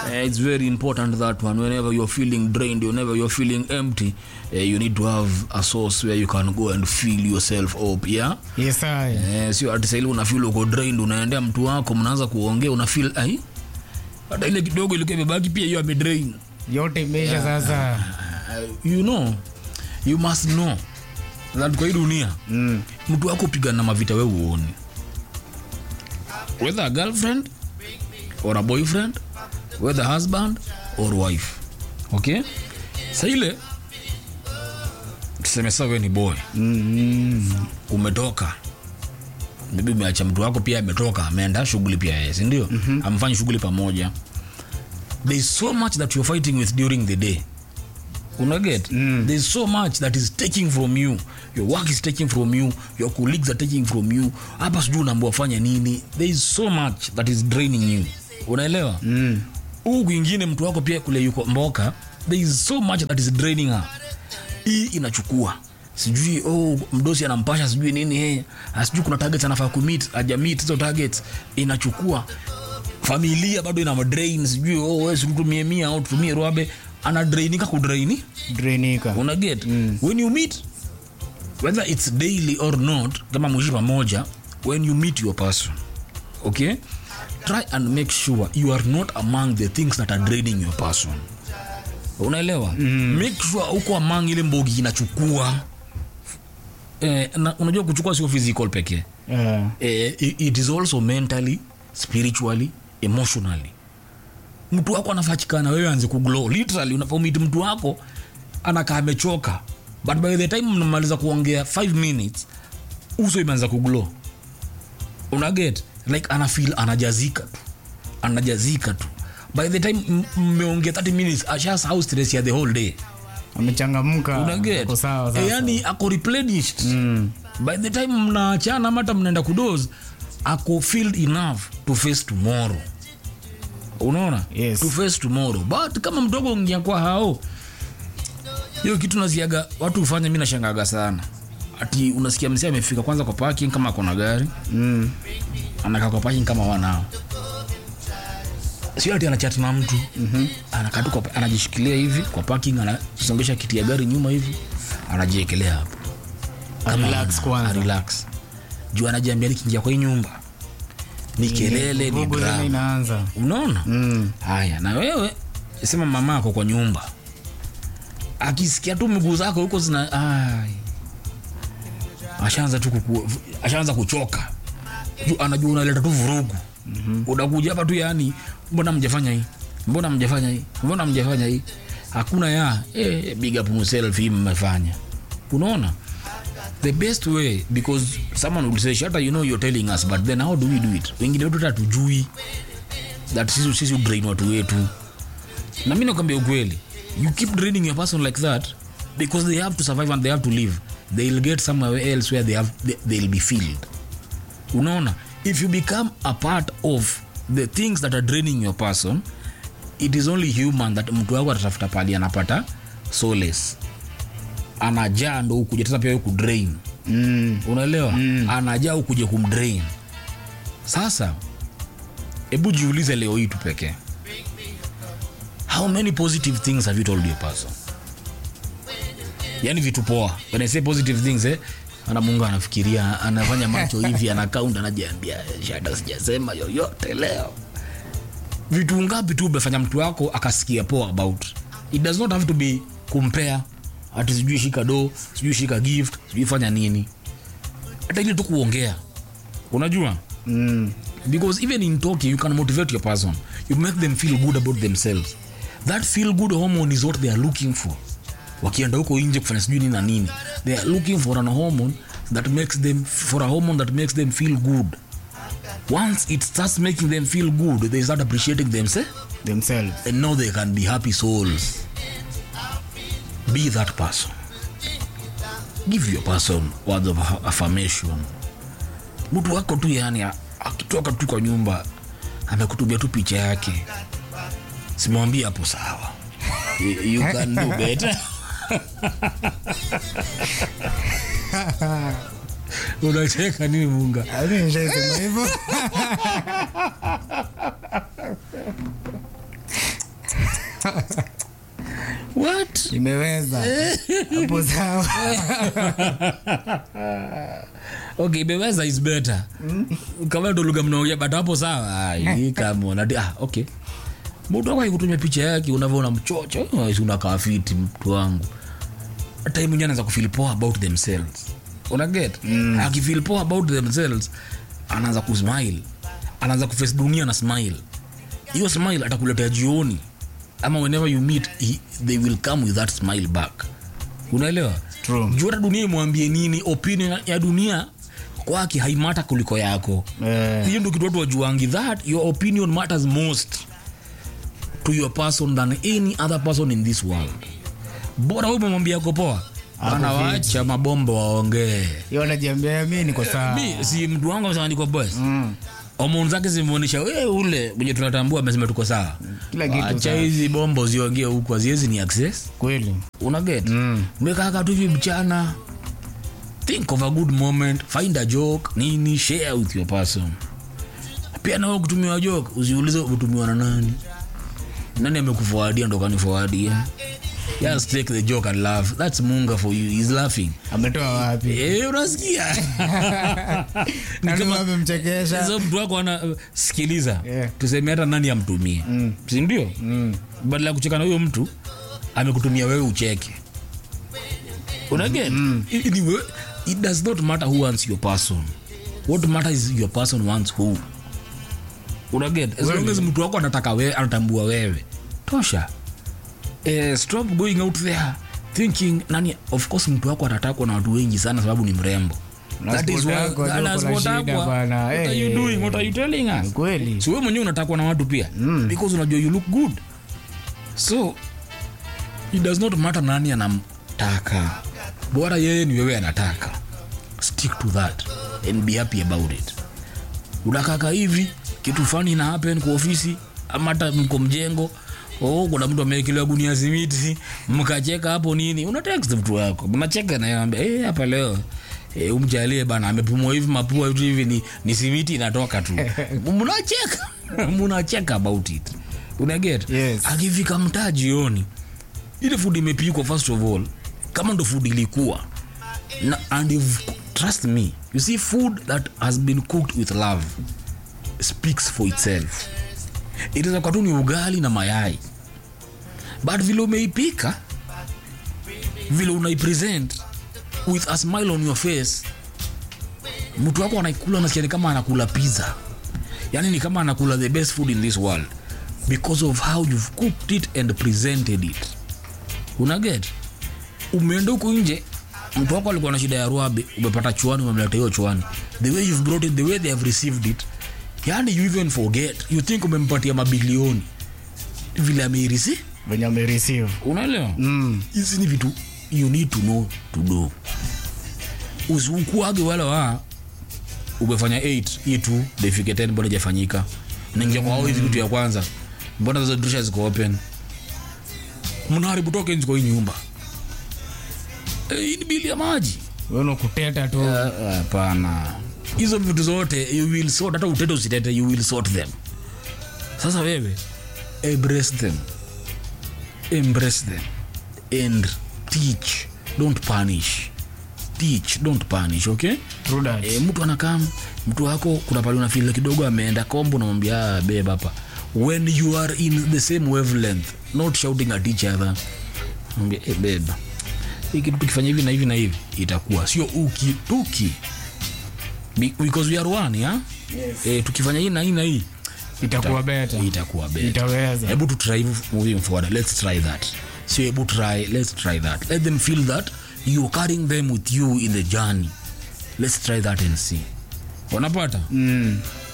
Uh, it's very important that one whenever you're feeling drained whenever you're feeling empty uh, you need to have a source where you can go and fill yourself up yeah yes I. Eh, sio ati saili unafil uko drained unaendea mtu wako mnaanza kuongea unafil ai hata ile kidogo ilikuwa imebaki pia hiyo amedrain yote imeisha sasa uh, you know you must know that kwa hii dunia mm. mtu wako pigana na mavita we uoni whether a girlfriend or a boyfriend whether husband or wife okay sa ile tuseme sa we ni boy Mm. umetoka maybe umeacha mtu wako pia ametoka ameenda shughuli pia yeye sindio mm-hmm. amfanyi shughuli pamoja there is so much that you're fighting with during the day unaget mm. there is so much that is taking from you your work is taking from you your colleagues are taking from you hapa sijui unaambua fanya nini there is so much that is draining you unaelewa Mm. huu kwingine mtu wako pia kule yuko mboka there is so much that is draining her hii inachukua sijui oh, mdosi anampasha sijui nini hey, sijui kuna targets anafaa kumit ajamit hizo targets inachukua familia bado ina madrain sijui oh, wewe tutumie mia au tutumie rwabe anadrainika kudraini drainika una get mm. when you meet whether it's daily or not kama mwishi pamoja when you meet your person okay try and make sure you are not among the things that are draining your person unaelewa mm. make sure uko among ile mbogi inachukua eh, na, unajua kuchukua sio physical pekee Eh, eh, i- it is also mentally spiritually emotionally mtu wako anafachikana wewe anze kuglow literally unapomit mtu wako anakaa amechoka but by the time mnamaliza kuongea 5 minutes uso imeanza kuglow unaget like anafil anajazika tu anajazika tu by the time m- mmeongea 30 minutes ashasahau stress ya the whole day amechangamka unaget ako sawa e, sasa. yani ako replenished Mm. by the time mnaachana ama hata mnaenda kudos ako filled enough to face tomorrow unaona Yes. to face tomorrow but kama mdogo ngia kwa hao hiyo kitu nasiaga watu hufanya mi nashangaga sana ati unasikia msee amefika kwanza kwa parking kama akona gari Mm. anakaa kwa parking kama wanao sio ati anachati na mtu mm-hmm. anakaa tu kwa- anajishikilia hivi kwa parking anasongesha kiti ya gari nyuma hivi anajiekelea hapo Kama Relax ana- kwanza. relax juu anajiambia nikiingia kwa hii nyumba ni kelele ni Vurugu tena drama inaanza unaona Mm. haya na wewe sema mama ako kwa nyumba akisikia tu miguu zako huko zina ai. ashaanza tu kuku, ashaanza kuchoka Juu anajua unaleta tu vurugu mm-hmm. unakuja hapa tu yani mbona mjafanya hii mbona mjafanya hii mbona mjafanya hii hakuna ya eh, big up yourself hii mmefanya unaona the best way because someone will say shata you know you're telling us but then how do we do it wengine wetu hata tujui that sisi sisi drain watu wetu na mi nakwambia ukweli you keep draining your person like that because they have to survive and they have to live they'll get somewhere else where they have, they, they'll be filled unaona if you become a part of the things that are draining your person it is only human that mtu wako atatafuta pali anapata solace anajaa ndo ukuja tena pia wewe kudrain Mm. unaelewa mm. anajaa ukuje kumdrain sasa hebu jiulize leo hii tu pekee how many positive things have you told your person yani vitu poa when I say positive things eh, ana mungu anafikiria anafanya macho hivi ana count anajiambia shada sijasema yoyote leo vitu ngapi tu umefanya mtu wako akasikia poa about it does not have to be compare ati sijui shika do sijui shika gift sijui fanya nini hata ile tu kuongea unajua Mm. because even in talking you can motivate your person you make them feel good about themselves that feel good hormone is what they are looking for wakienda huko nje kufanya sijui nini na nini they are looking for an hormone that makes them for a hormone that makes them feel good once it starts making them feel good they start appreciating themselves themselves and know they can be happy souls be that person give your person words of aff- affirmation mtu wako tu yani a- akitoka tu kwa nyumba amekutumia tu picha yake simwambie hapo sawa you, you can do better unacheka nini munga Hadi nishaisema hivyo what imeweza hapo sawa okay imeweza is better kama ndo lugha mnaongea but hapo sawa Ai, come on Ati, ah okay mtu wako kutumia picha yake unavyoona mchocho eh, unakaa fiti mtu wangu time mwenyewe anaanza kufeel poa about themselves una get mm. akifeel poa about themselves anaanza kusmile anaanza kuface dunia na smile hiyo smile atakuletea jioni ama whenever you meet he, they will come with that smile back unaelewa True. juu hata dunia imwambie nini opinion ya dunia kwake haimata kuliko yako Eh. hiyo ndio kitu watu wajuangi that your opinion matters most to your person than any other person in this world bora wewe umemwambia ako poa bana wacha mabombo waongee hiyo najiambia mi niko sawa mi si mtu wangu amesema niko boss mm. homoni zake zimeonyesha we ule mwenye tunatambua amesema tuko sawa Kila kitu acha sawa. hizi bombo ziongee huku haziwezi ni access kweli unaget Mm. mekaka tu hivi mchana think of a good moment find a joke nini share with your person pia nawe kutumiwa joke usiulize utumiwa na nani nani amekuforwardia ndo kaniforwardia just take the joke and laugh that's munga for you he's laughing ametoa wapi eh unasikia Ni nani kama- amemchekesha so mtu wako ana sikiliza Yeah. tuseme hata nani amtumie mm. sindio mm. badala ya kucheka na huyo mtu amekutumia wewe ucheke unaget mm. it, it, it does not matter who wants your person what matters is your person wants who unaget as long as mtu wako anataka wewe anatambua wewe tosha eh, stop going out there thinking nani of course mtu wako atatakwa na watu wengi sana sababu ni mrembo Na That is sport why- yako, that ndio is kuna what shida akwa. bana. What are you Eh. doing? What are you telling us? kweli si wewe mwenyewe unatakwa na watu pia mm. because unajua you look good so it does not matter nani anamtaka bora yeye ni wewe anataka stick to that and be happy about it unakaka hivi kitu fani ina happen kwa ofisi ama hata mko mjengo oh, kuna mtu amewekelewa gunia simiti mkacheka hapo nini una text mtu wako mnacheka naye ambia hey, hapa leo Eh, umjalie bana amepumua hivi mapua vitu hivi ni, ni simiti inatoka tu mnacheka mnacheka about it unaget Yes. akifika mtaa jioni ile food imepikwa first of all kama ndo food ilikuwa na, and if, trust me you see food that has been cooked with love speaks for itself itaweza kuwa tu ni ugali na mayai but vile umeipika vile unaipresent with a smile on your face mtu wako anaikula anasikia ni kama anakula pizza yani ni kama anakula the best food in this world because of how you've cooked it and presented it unaget umeenda huku nje mtu wako alikuwa na shida ya ruabe umepata chuani umemleta hiyo chuani the way you've brought it the way they have received it yani you even forget you think umempatia mabilioni vile ameirisi venye amereceive unaelewa mm. hizi ni vitu you need to know to do usikuage wala wa umefanya 8 hii tu defike 10 mbona ijafanyika naingia kwa hao hivi kitu ya kwanza mbona hizo dirisha ziko open mnaharibu tokens kwa hii nyumba Eh, hii ni bili ya maji weno kuteta tu Ah, hapana hizo vitu zote you will sort hata utete usitete you will sort them sasa wewe embrace them embrace them and teach don't punish teach don't punish okay True that. e, mtu anakam mtu wako kuna pale unafil kidogo ameenda kombo namwambia "Ah, babe hapa when you are in the same wavelength not shouting at each other mwambia hey, babe hii kitu tukifanya hivi na hivi na hivi itakuwa sio ukituki Be- because we are one yeah? yes. e, tukifanya hii na hii na hii itakuwa beta itakuwa better itaweza hebu tu try moving forward let's try that so hebu try let's try that let them feel that you're carrying them with you in the journey let's try that and see wanapata mm.